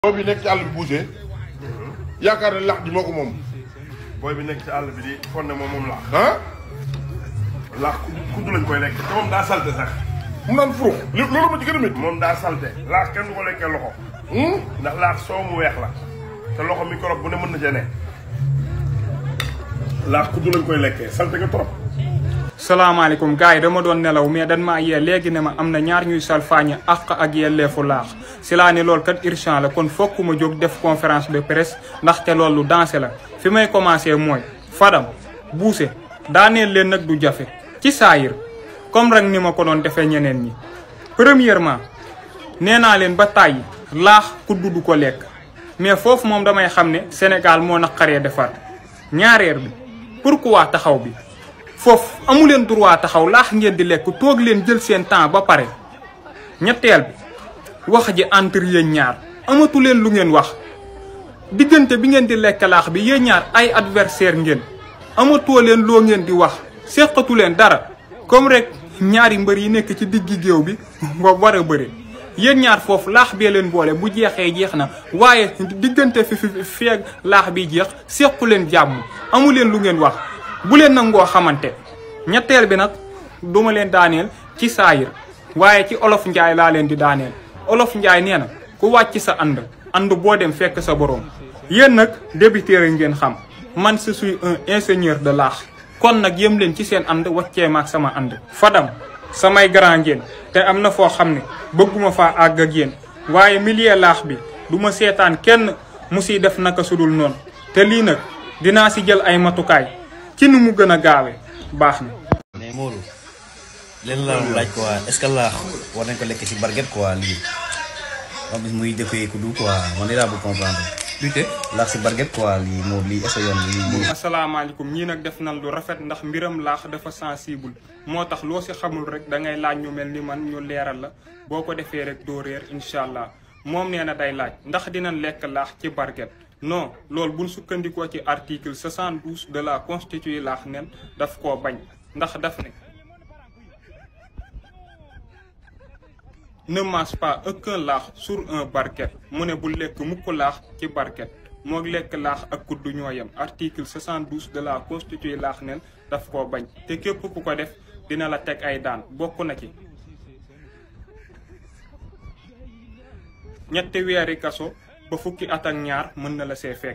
booy bi nekk ci àll bi bougé yaakaar ne lax ji moo ko moom booy bi nekk ci àll bi di fon ne moom moom laax ah laax kudd lañ koy lekk te moom daa salte sax mu naan furux li loolu ma ci gën a métti moom daa salte laax kenn du ko lekkee loxo ndax laax soow mu weex la te loxo microbe bu ne mën na cee ne laax kudd lañ koy lekkee salte nga trop salaamaaleykum gars yi dama doon nelaw mais dan maa yee léegi ne ma am na ñaar ñuy salfaañe àq ak yelleefu laax si laa ne loolu kat urgent la kon fokk ma jóg def conférence de presse ndaxte loolu dansé la fi may commencé mooy Fadam buuse daaneel leen nag du jafe ci saayir comme rek ni ma ko doon defee ñeneen ñi premièrement nee naa leen ba tàyyi laax kudd du ko lekk mais foofu moom damay xam ne Sénégal moo naqaree defar ñaareel bi pourquoi taxaw bi foofu amu leen droit taxaw laax ngeen di lekk toog leen jël seen temps ba pare ñetteel bi wax ji entre yéen ñaar amatu leen lu ngeen wax diggante bi ngeen di lekk laax bi yéen ñaar ay adversaire ngeen amatoo leen loo ngeen di wax seqatu leen dara comme rek ñaari mbër yi nekk ci diggi géew bi nga war a bëre yéen ñaar foofu laax bee leen boole bu jeexee jeex na waaye diggante fi fi feeg laax bi jeex sequ leen jàmm amu leen lu ngeen wax bu leen nangoo xamante ñetteel bi nag duma leen daaneel ci saayir waaye ci olof njaay laa leen di daaneel olof njaay nee na ku wàcc sa ànd ànd boo dem fekk sa borom yéen nag débiteur ngeen xam man je suis un ingénieur de laax kon nag yëm leen ci seen ànd waccee maak sama ànd fadam samay grand ngeen te am na foo xam ne bëgguma faa àgg ak yéen waaye milieu laax bi du ma seetaan kenn mu siy def naka sudul noonu te lii nag dinaa si jël ay matukaay ci nu mu gën a gaawe baax na mais Modou leen la laaj quoi est-ce que laax war nañ ko lekk si barget quoi lii xam gis muy defee ku du quoi man lii laa bëgg comprendre lutte laax si barget quoi lii Modou lii est-ce que yoon lii lii asalaamaaleykum ñii nag def nan lu rafet ndax mbiram laax dafa sensible moo tax loo si xamul rek da ngay laaj ñu mel ni man ñu leeral la boo ko defee rek doo réer incha allah moom nee na day laaj ndax dinañ lekk laax ci barget non loolu buñ sukkandikoo ci article 72 de la constitution laax nen daf koo bañ ndax daf ne ne mange pas aucun laax sur un barquette mu ne bu lekk mukk laax ci barquette moo lekk laax ak kuddu ñoo yem article 72 de la constitution laax nen daf koo bañ te képp ku ko def dina la teg ay daan bokk na ci ñetti weeri kaso ba fukki at ak ñaar mën na la see fekk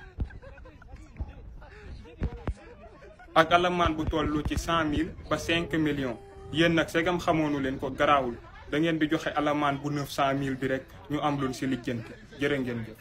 ak alamaan bu tollu ci cent mille ba cinq millions yéen nag segam xamoonu leen ko garaawul da ngeen di joxe alamaan bu neuf cent mille bi rek ñu am luñ si lijjanti jërë ngeen jëf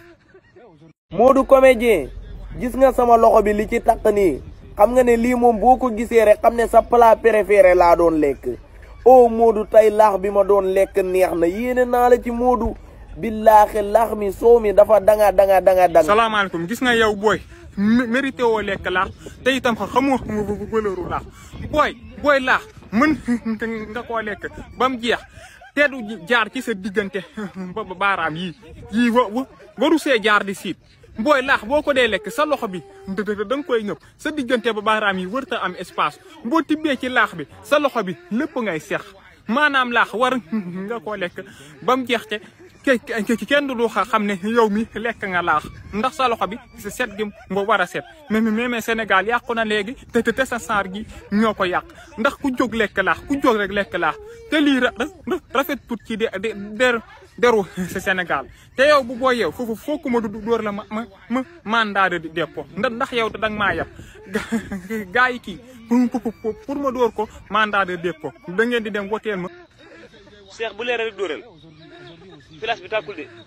Modou comédien gis nga sama loxo bi li ci takk nii xam nga ne lii moom boo ko gisee rek xam ne sa plat préféré laa doon lekk oh Modou tey laax bi ma doon lekk neex na yéene naa la ci Modou billaahi laax mi soow mi dafa danga danga danga danga salaamaaleykum gis nga yow booy mérité woo lekk laax te itam xamoo valeuru laax booy booy laax mën nga koo lekk ba mu jeex te du jaar ci sa diggante ba baaraam yii yii wa waru see jaar di siit booy laax boo ko dee lekk sa loxo bi da nga koy ñëpp sa diggante ba baaraam yi wërta am espace boo tibbee ci laax bi sa loxo bi lépp ngay sex maanaam laax war nga koo lekk ba mu jeex te kenn du xam ne yow mi lekk nga laax ndax sa loxo bi sa set gi nga war a set mais mais Sénégal yàqu na léegi te te sa saar gi ñoo ko yàq ndax ku jóg lekk laax ku jóg rek lekk laax te lii rafet tut ci de der deru sa Sénégal te yow bu boo yeew foofu fooku ma du dóor la ma ma ma mandat de dépôt ndax yow da nga maa yab gaa yi kii pour ma dóor ko mandat de dépôt da ngeen di dem woteel ma. Cheikh bu leer rek dóoral place bi tàkkul de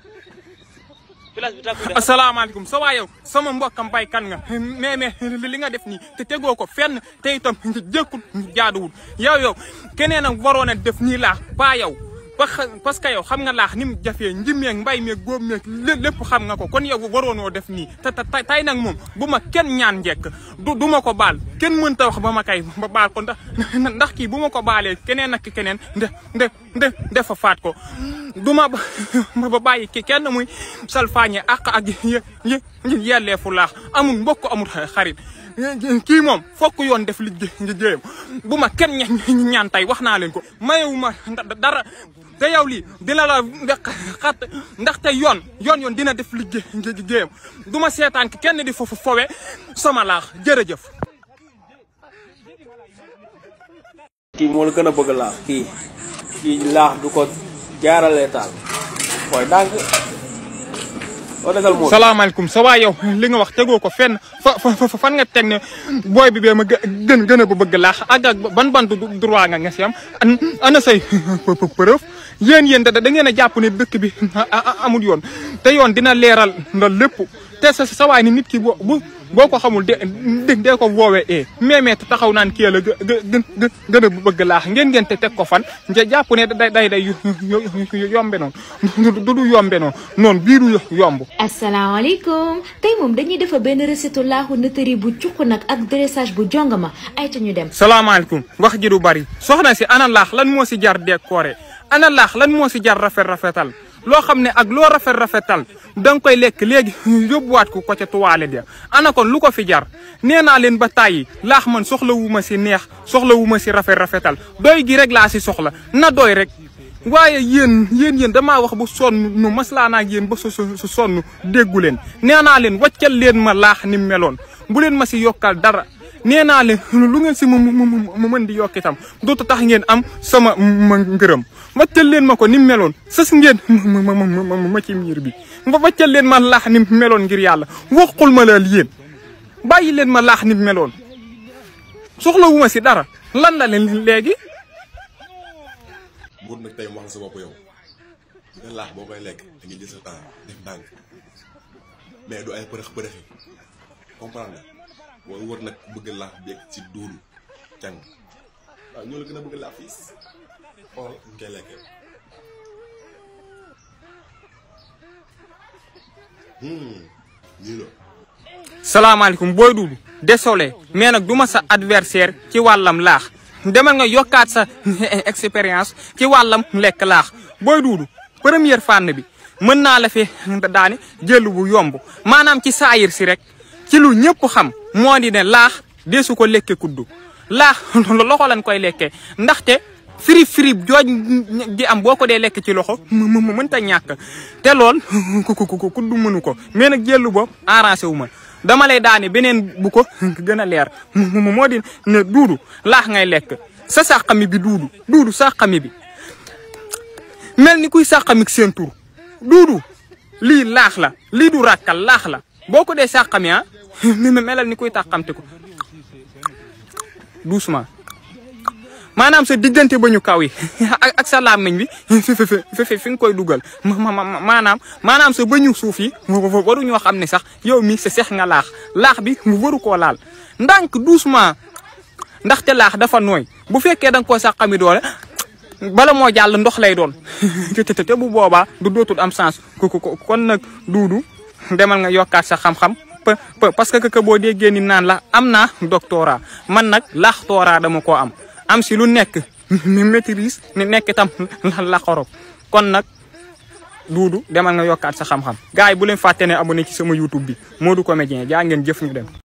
place bi tàkkul de. asalaamaaleykum sa waa yow sama mbokkam baykan nga mais mais li nga def nii te tegoo ko fenn te itam jëkkul jaaduwul yow yow keneen a waroon a def nii laax pas yow. parce que yow xam nga laax ni mu jafee njimeeg mbay meeg góob meeg lépp xam nga ko kon yow waroonoo def nii te te tey nag moom bu ma kenn ñaan njekk du du ma ko baal kenn mënta wax ba ma kay ba baal ko ndax ndax kii bu ma ko baalee keneen ak keneen nde nde nde defa faat ko du ma ba bàyyi ki kenn muy salfaañe ak ak yelleefu laax amul mbokk amul xarit kii moom fokk yoon def liggéeyam bu ma kenn ñaan tey wax naa leen ko mayewuma dara te yow lii dina la xat ndaxte yoon yoon yoon dina def liggéey liggéeyam du ma seetaan ki kenn di foofu fowe sama laax jërëjëf kii moo la gën a bëgg laax kii kii laax du ko jaaralee taal mooy ndànk oo desal moo salaamaaleykum sa waa yow li nga wax tegoo ko fenn fa fa fan nga teg ne booy bi bee ma gën gën a ba bëgg laax ak ak ban ban droit nga nga si am ana say preuve yéen yéen da da ngeen a jàpp ne dëkk bi amul yoon te yoon dina leeral loolu lépp te sa sa waay ni nit ki boo bu boo ko xamul de de dee ko woowee e mais mais taxaw naan kii la gë gë gën a bëgg laax ngeen ngeen te teg ko fan nga jàpp ne day day day yombe noonu du du yombe noonu noonu bii du yomb. asalaamaaleykum tey moom dañuy defar benn recette laaxu nëtëri bu cuq nag ak dressage bu jongama ay ca ñu dem. salaamaaleykum wax ji du bari soxna si ana laax lan moo si jar décoré ana laax lan moo si jar rafet rafetal. loo xam ne ak loo rafet rafetal da nga koy lekk léegi yóbbuwaat ko ko ca toilette ya ana kon lu ko fi jar nee naa leen ba tàyyi laax man soxla wu ma si neex soxla wu ma si rafet rafetal doy gi rek laa si soxla na doy rek waaye yéen yéen yéen damaa wax ba sonn nu maslaa naa ak yéen ba su su sonn déggu leen nee naa leen wàccal leen ma laax ni meloon bu leen ma si yokkal dara nee naa leen lu ngeen si mu mu mën di yokk itam dootu tax ngeen am sama ma ngërëm wàccal leen ma ko ni meloon sës ngeen ma ma ma ci miir bi wàccal leen ma laax ni meloon ngir yàlla waxul ma laal yéen bàyyi leen ma laax ni meloon soxla wu ma si dara lan la leen léegi. buur nag tey wax sa bopp yow nga laax boo koy lekk da ngay jël sa temps def ndànk mais du ay përëx përëxi comprendre nga booy wër nag bëgg laax beeg ci duulu càng waaw ñoo la gën a bëgg laax fiis xool ñu koy lekkee lii la salaamaaleykum booy duudu désolé mais nag du ma sa adversaire ci wàllam laax demal nga yokkaat sa expérience ci wàllam lekk laax booy duudu première fànn bi mën naa la fi daane jël bu yomb maanaam ci saayir si rek ci lu ñëpp xam moo di ne laax deesu ko lekke kuddu laax loxo lañ koy lekkee ndaxte firib firib jooj di am boo ko dee lekk ci loxo mu mënta ñàkk te lool kuddu mënu ko mais nag jëllu boobu arrangé wu ma dama lay daane beneen bu ko gën a leer moo di ne duudu laax ngay lekk sa sàqami bi duudu duudu sàqami bi mel ni kuy sàqamik seen tur duudu lii laax la lii du ràkkal laax la boo ko dee sàqami ah melal ni kuy tàqamte ko doucement maanaam sa diggante ba ñu kaw yi ak sa làmmiñ bi fi fi fi nga koy dugal maanaam maanaam sa bëñu suuf yi waruñoo xam ne sax yow mi sa seex nga laax laax bi mu waru koo laal ndànk doucement ndaxte laax dafa nooy bu fekkee da nga koo sàqami doole bala moo jàll ndox lay doon te te bu boobaa du dootul am sens kon nag duudu demal nga yokkaat sa xam-xam parce que que boo déggee ni naan la am naa doctorat man nag laax tooraa dama koo am am si lu nekk maîtrise ni nekk itam la xorob kon nag duudu demal nga yokkaat sa xam-xam gars yi bu leen fàtte ne abonné ci sama youtube bi Modou Comédien jaa ngeen jëf ñu dem